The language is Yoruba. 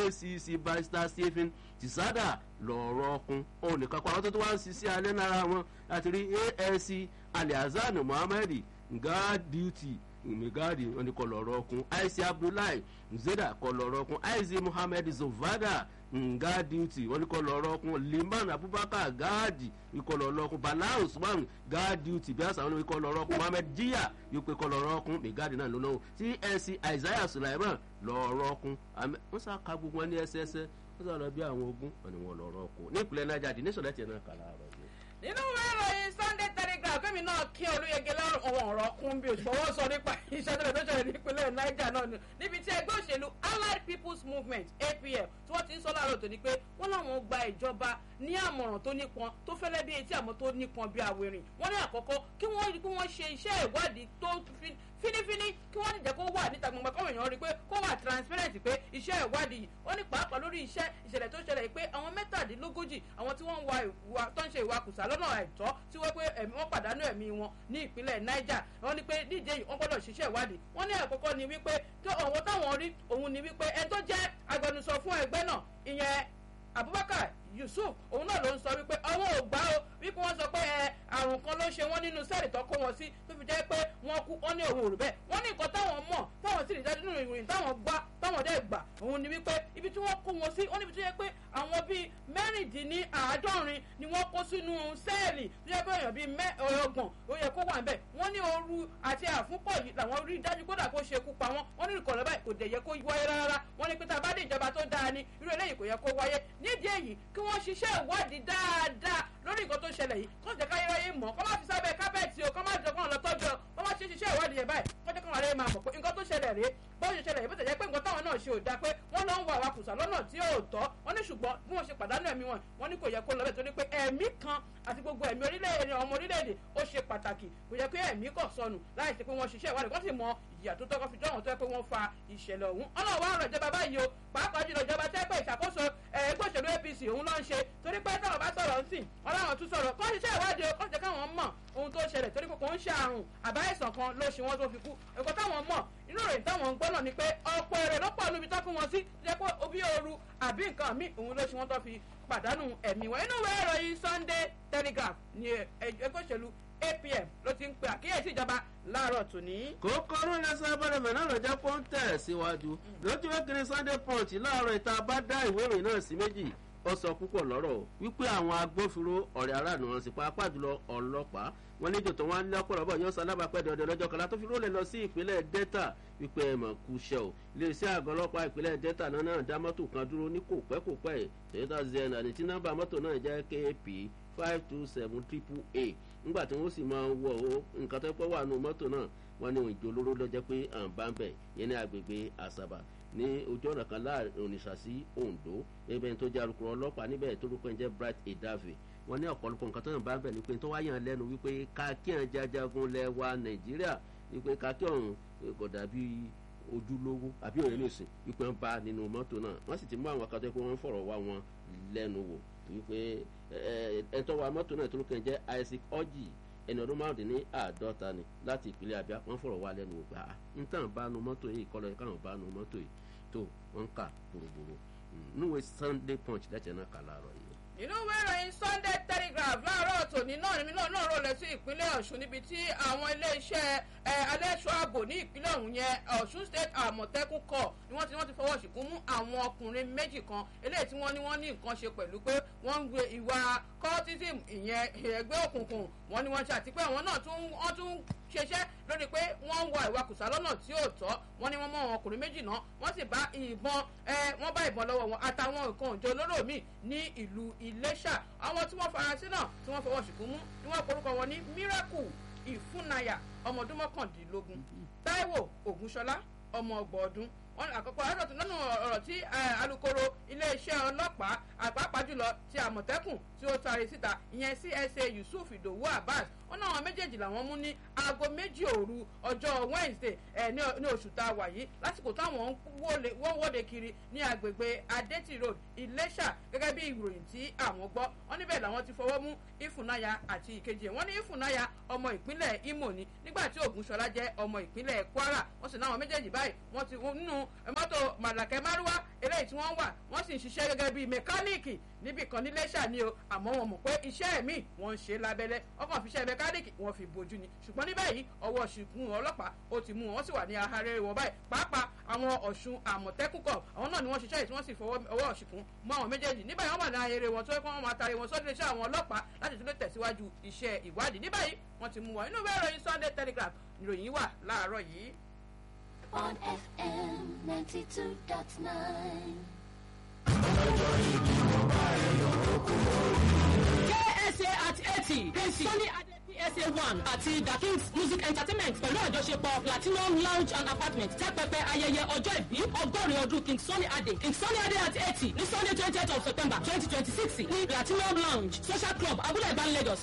acc barrister stephen tìsádà lọ́ọ̀rọ̀ ọkùn òun nìkan pa àwọn tó tó wá ń ṣiṣẹ́ alẹ́ nára wọn láti rí asc aliazan muhammed nga duty migadi wọn ni kọ lọ́ọ̀rọ̀ ọkùn ic abdullahi zeda kọ lọ́ọ̀rọ̀ ọkùn ic muhammed zovada nga duty wọn ni kọ lọ́ọ̀rọ̀ ọkùn liman abubakar gaadi ikọ̀ lọ́ọ̀rọ̀ ọkùn bala usman ga duty bí àṣà wọn ni kọ lọ́ọ̀rọ̀ ọkùn muhammed jiya yóò pe kọ lọ́ọ̀rọ̀ ọkùn migadi náà lónà csc isaiah sulaiman lọ́ọ̀rọ̀ ọkùn wọn sá ka gbogbo wọn ní ẹsẹẹsẹ wọn sọ lọ bí àwọn ogun wọn ni wọn lọ́ọ̀rọ̀ ọkùn ní ìpínlẹ̀ niger the nation lẹ́tì ẹ̀ náà kà láàárọ̀ yìí nínú ìwé ìròyìn sunday telegraph fẹ́mi náà kí olóyege lọ́rùn ọ̀wọ́n ọ̀rọ̀ kún bí òṣùpọ̀ wọ́n sọ nípa iṣẹ́ tó lè tó ṣẹlẹ̀ nípínlẹ̀ niger náà ni níbi tí ẹgbẹ́ òṣèlú allied people's movement apm tí wọ́n ti ń sọ láàárọ̀ tó ní pé wọ́n láwọn gba ìjọba ní àmọ̀ràn tó nípọn tó fẹ́lẹ́ bí etí àmọ́ tó nípọn bí awérin wọ́n ní àkọ́kọ́ kí wọ́n rí pé wọ́n ṣe iṣẹ́ ìwádìí tó fínífíní kí wọ́n nìjẹ́ kó wà níta gbọ̀ngbọ̀n kọ́wé èèyàn rí pé kó wà transparent pé iṣẹ́ ìwádìí wọ́n ní pàápàá lórí iṣẹ́ ìṣẹ̀lẹ̀ tó ṣẹlẹ̀ pé àwọn mẹ́tàdínlógójì àwọn tí wọ́n ń wa ìwà tó ń ṣe ìwakùsà lọ́nà àìtọ́ tí wọ́n pé ẹ̀mí wọ́n pàdánù ẹ̀mí wọn ní ìpínlẹ̀ niger wọ́n ní pé díje yìí wọ́n gbọ́dọ̀ ṣiṣẹ́ ìwádìí wọ́n ní àkọ́kọ́ ni wípé tó ọ̀wọ́ táwọn rí òun ni wípé ẹni tó jẹ́ agbẹnusọ fún ẹgbẹ́ náà ìyẹn abubakar yusuf òun náà ló ń sọ wípé ọwọ́ ò gbá o wípé wọ́n sọ pé ẹ àrùn kan ló ṣe wọ́n nínú sẹ́ẹ̀lì tó kó wọn sí tó fi jẹ́ pé wọ́n kú wọ́n ní òun ò rí bẹ́ẹ̀ wọ́n ní nǹkan táwọn mọ̀ táwọn sì rí dájú nínú ìròyìn táwọn gbá táwọn dẹ́ gbà òun ni wípé ibi tí wọ́n kó wọn sí wọ́n níbi tó yẹ pé àwọn bíi mẹ́rìndínláàádọ́rin ni wọ́n kó sínú sẹ́ẹ̀lì tó yẹ pé èèyàn bíi ọgbọ̀n ó yẹ kó wà ń bẹ̀ wọ́n ní ooru àti àfúnpọ̀ yìí làwọn rí dájú kódà kó ṣe kú pa wọ́n wọ́n ní ìkọ̀lọ́ báyìí kò dẹ̀ yẹ kó wáyé rárá wọ́n ní pé tá a bá dé ìjọba tó dáa ni irú eléyìí kò yẹ kó wáyé nídìí èyí kí wọ́n ṣiṣẹ́ ìwádìí dáadáa lórí nǹkan tó ṣẹlẹ̀ yìí kó jẹ́ káyé ráyé mọ̀ kó má fi sábẹ́ kábẹ́ẹ̀tì o kó má jẹ́ kó lọ tọ́jú ọ kó má ṣe ṣiṣẹ́ ìwádìí yẹn báyìí kó jẹ́ kó wàá rẹ̀ máa mọ̀ pé nǹkan tó ṣẹlẹ̀ rèé bó ṣe ṣẹlẹ̀ yìí bó tẹ̀jẹ́ pé nǹkan táwọn náà ṣe ò dáa pé wọ́n lọ ń wà wàkùsà lọ́nà tí ò tọ́ wọ́n ní ṣùgbọ́n bí wọ́n ṣe pàdánù ẹ̀mí wọn wọ́n ní kò yẹ kó lọ bẹ́ẹ̀ torí pé ẹ̀mí kan àti gbogbo ẹ̀mí orílẹ̀-èdè ọmọ orílẹ̀-èdè ó ṣe pàtàkì kò yẹ pé ẹ̀mí kọ̀ sọnù láì ṣe pé wọ́n ṣiṣẹ́ ìwádìí wọ́n sì mọ ìyà tó tọ́kọ́ fi jọ́ àwọn tó yẹ pé wọ́n fa ìṣẹ̀lẹ̀ ọ̀hún ọlọ́wọ́ àrùn ìjọba báyìí o pàápàá jùlọ ìjọba tẹ́ pé ìṣàkóso ẹgbẹ́ òṣèlú apc òun ló ń ṣe torí pé táwọn bá sọ̀rọ̀ ń sìn ọlọ́run tún sọ̀rọ̀ kọ́ ṣiṣẹ́ ìwádìí o kọ́ jẹ́ káwọn mọ̀ ohun tó ṣẹlẹ̀ torí pé kò ń ṣe àrùn àbáyèsàn kan ló ṣe wọ́n tó fi kú ẹ̀kọ́ táwọn mọ̀ inú ìròyìn táwọn ń gbọ́ náà ni pé ọ̀pọ̀ èrè ló pọ̀ níbi tó kún wọn sí jẹ́ pé obi ooru àbí nǹkan míì òun ló ṣe wọ́n tó fi pàdánù ẹ̀mí wọn inú ìwé ìròyìn sunday telegraph ni ẹgbẹ́ òṣèlú apm ló ti ń pe àkíyèsí ìjọba láàárọ̀ tòní. kòkòrò lẹsẹ abọ́dẹ̀mẹ̀ náà lọ́jọ́ kó ń tẹ̀ síwájú lójú wẹ́kìrì sunday punch láàárọ̀ ìta bá dá ìwé ìròyìn náà sí méjì ó sọ púpọ̀ lọ́rọ̀ wípé àwọn agbófinró ọ̀rẹ́ aráàlú wọn sì pàápàá jùlọ ọlọ́pàá wọn níjò tó wọn lọ́pọ̀lọpọ̀ yóò sọ alábàápẹ́ dọ̀dọ̀ lọ́jọ́ kan látó fi rólẹ̀ lọ sí ìpínlẹ̀ delta wípé ẹ̀ mọ̀ kú iṣẹ́ o iléeṣẹ́ àgọ́ ọlọ́pàá ìpínlẹ̀ delta náà náà dá mọ́tò kan dúró ní kò pẹ́ kò pẹ́ toyota zen àti tí nọ́mbà mọ́tò náà jẹ́ kp five two seven triple a nígbà tí wọ́n sì máa ń wọ̀ ó nǹkan tó pọ̀ wà nù mọ́tò náà wọ́n ní òun ìjọ olóró lọ́jọ́ pé à ń bá ń bẹ̀ yẹn ní agbègbè àṣàbà ní ojú ọ̀nà kan láàrin ònìṣà sí ondo ẹgbẹ́ tó jẹ́ alukoro ọlọ́pàá níbẹ̀ tó rúkọ ẹ̀ jẹ́ bright edave wọ́n ní ọ̀pọ̀lọpọ̀ nǹkan tó yàn bá ń bẹ̀ ni pé tó wáyàn lẹ́nu wípé kákíyàn jajagun lẹ́wà nàìjíríà wípé kákíyàn kò dàbí ojúlówó àbí òye nìsín wípé ń bá nínú mọ́tò náà wọ́n sì ti mú àwọn akadé pé wọ́n ń fọ̀rọ̀ wá wọn lẹ́nu wò wípé ẹ̀ẹ́dẹ́tọ́ wa mọ́tò náà tó rúkọ ẹ̀ jẹ́ isaac orji ẹni ọdún márùndín ní àádọ́ta ni láti ìpínlẹ̀ abia wọ́n fọ̀rọ̀ wá lẹ́nu wò pé à ń tàn bá nu mọ́tò yìí kọ́ lọ yẹ káwọn bá nu mọ́tò yìí tó wọ́n ń kà gbòrògbòrò níwèé sunday punch lẹ́tẹ̀ẹ́ náà kà láàárọ̀ yìí. inú ìwé ìròyìn sunday telegraph láàárọ̀ tòní náà ni náà náà rọlẹ̀ sí ìpínlẹ̀ ọ̀ṣun níbi tí àwọn iléeṣẹ́ alẹ́ṣọ́ ààbò ní ìpínlẹ̀ ọ̀hún yẹn ọ̀ṣun state àmọ̀tẹ́kùn kọ̀ ni wọ́n ti wọ́n ti fọwọ́ ṣìkún mú àwọn ọkùnrin méjì kan eléyìí tí wọ́n ní wọ́n ní nǹkan ṣe pẹ̀lú pé wọ́n ń gbé ìwà cultism ìyẹn ẹgbẹ́ òkùnkùn wọ́n ní wọ́n ṣe àti pé àwọn náà tún wọ́n tún ṣeṣẹ́ lórí pé wọ́n ń wa ìwakùsà lọ́nà tí ò tọ́ wọ́n ní wọ́n mọ àwọn ọkùnrin méjì náà wọ́n sì bá ìbọn ẹ wọ́n bá ìbọn lọ́wọ́ wọn àtàwọn nǹkan òjò olóró míì ní ìlú iléṣà àwọn tí wọ́n farasin náà tí wọ́n fọwọ́ ṣìkún mú ni wọ́n porúkọ wọn ní miracle ìfúnnayà ọmọ ọdún mọ́kàndínlógún taiwo ògúnṣọlá ọmọ ọgbọ̀n ọdún wọn àkọ́kọ́ aṣọ́tún lọ́nà ọ̀rọ̀ tí alūkkóró iléeṣẹ́ ọlọ́pàá àpapàá jùlọ ti àmọ̀tẹ́kùn tí ó taari síta ìyẹn csa yusuf idowu abbas wọn náà àwọn méjèèjì làwọn mú ní aago méjì òru ọjọ́ wednesday ẹ̀ ní oṣù tá a wà yìí lásìkò táwọn wọ́n wọ́de kiri ní agbègbè adétì road iléṣà gẹ́gẹ́ bí ìròyìn tí àwọn gbọ́ wọn níbẹ̀ làwọn ti fọwọ́ mú ìfúnnáyà àti ìkejì ẹ̀ wọ́n ní ìfúnnáyà ọmọ ìpínlẹ̀ imo ni nígbà tí ògúnṣọlá jẹ́ ọmọ ìpínlẹ̀ kwara wọ́n sì náwọn méjèèjì báyìí wọ́n ti nínú mọ́tò màlàkẹ́ márúwá eléyìí tí wọ́n wà wọ́n sì ń ṣiṣẹ́ gẹ́gẹ́ bíi mẹkáníìkì níbì kan níléṣà ni o àmọ́ wọn mọ̀ pé iṣẹ́ mi wọ́n ń ṣe lábẹ́lẹ́ ọkàn fi ṣe mẹkáníìkì wọ́n fi bojú ni ṣùgbọ́n ní báyìí ọwọ́ ṣìkún ọlọ́pàá ó ti mú wọn wọ́n sì wà ní ahárẹ́ wọn báyìí pàápàá àwọn ọ̀ṣun àmọ̀tẹ́kùn kọ̀ àwọn náà ni wọ́n ṣiṣẹ́ yìí tí wọ́n sì fọwọ́ ọwọ́ ṣìkún mọ́ àwọn méjèèjì ní báyìí wọ́n wà ní ahárẹ́ wọn tó yẹ kó wọ́n máa tari wọn sọ́dún iṣẹ́ àwọn ọlọ́pàá láti tún lè tẹ̀síwájú iṣẹ́ ìwádìí ní báyìí wọ́n ti mú wọn inú bẹ́ẹ̀ ròyìn sunday telegraph ìròyìn wà láàárọ̀ yìí. on FM 92.9. KSA at eighty Sunny Ade PSA one àti The Kings Music Entertainment pẹ̀lú àjọṣepọ̀ Platinum Lounge and Apartment tẹ́ pẹpẹ ayẹyẹ ọjọ́ ìbí ọgọ́rin ọdún King Sunny Ade King Sunny Ade at eighty ní Sunday twentieth of September twenty twenty six ní Platinum Lounge Social Club Abúlé Ìbán Lagos